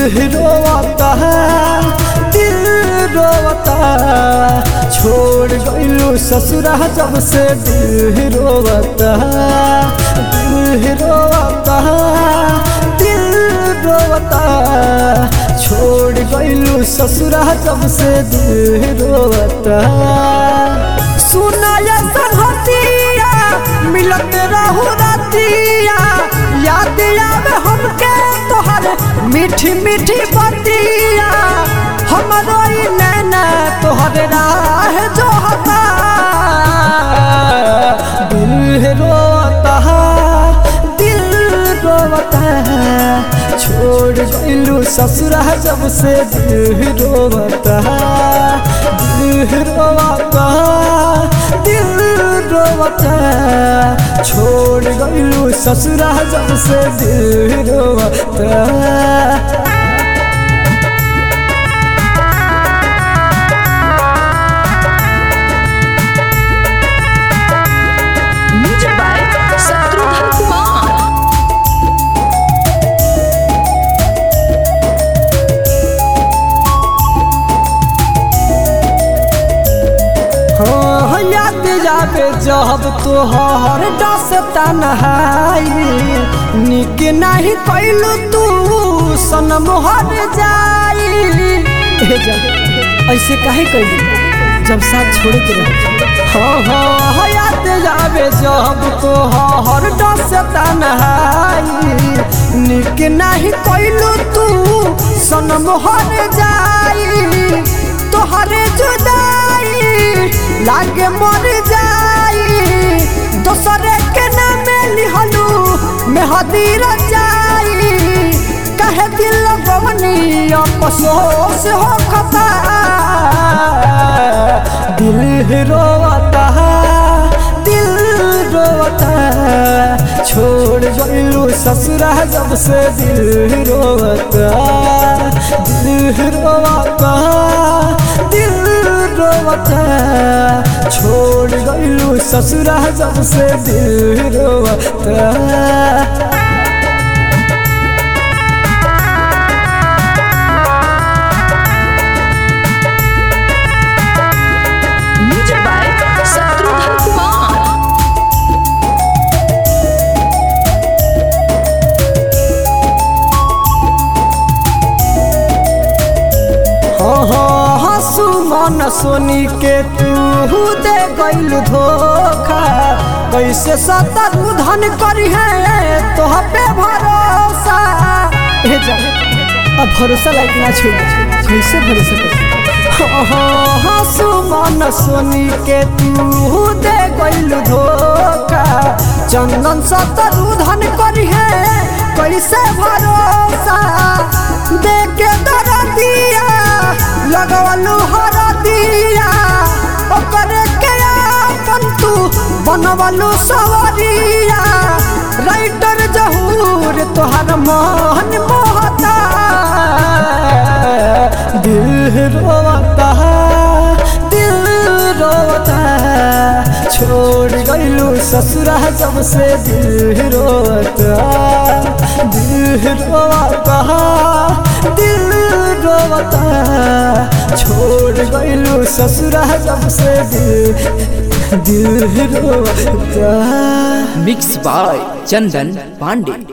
रोवता दिल रोवता छोड़ गइलू ससुरा जब से दिल रोवता दिल रोवता दिल रोवता छोड़ गइलू ससुरा जब से दिल रोवता सुनाया संहतिया मिलत रहू रतिया याद आवे हमके तोहर मीठी मीठी बतिया हमरो ई नैना तोहर राह जो हता दिल रोता दिल रोता छोड़ गइलू ससुरा जब से दिल रोता दिल रोता दिल रोता छोड़ गइलू ससुरा जब से दिल रोता म्यूजिक बाय शत्रुघ्न कुमार हाँ याद जाबे जब तोहर डसता नहाई निक नहीं कैलू तू सनम हर जाई ए जब ऐसे काहे कैलू जब साथ छोड़ के रह हाँ हाँ हाँ, याद जाबे जब तोहर डसता नहाई निक नहीं कैलू तू सनम हर जाई तोहरे जुदाई लागे मर जाई दोसरे के नाम लिहलू मेहदी रचाई कहे दिल बवनी अफसोस हो खता दिल रोता दिल रोता छोड़ गइलू ससुरा जब से दिल रोता दिल रोता दिल रोता छोड़ गइलू ससुरा जब से दिल रोता म्यूजिक बाय शत्रुघ्न कुमार हाँ हाँ हंसू मन सोनी के तू दे गइल धोखा कैसे सतर धन करी है तोह पे भरोसा ए जा अब भरोसा लायक ना छोड़ कैसे भरोसा कर हाँ हाँ हंसू मन सोनी के तू दे गइल धोखा चंदन सतर धन करी है कैसे भरोसा दे के दर दिया लगवलू हर दिया ओकरे के अपन तू बनवलू सवरिया राइटर जहूर तोहर मन मोहता दिल रोता दिल रोता छोड़ गइलू ससुरा जब से दिल रोता दिल रोता दिल रोता छोड़ गइलू ससुरा जब से दिल दिल रोता मिक्स बाय चंदन पांडे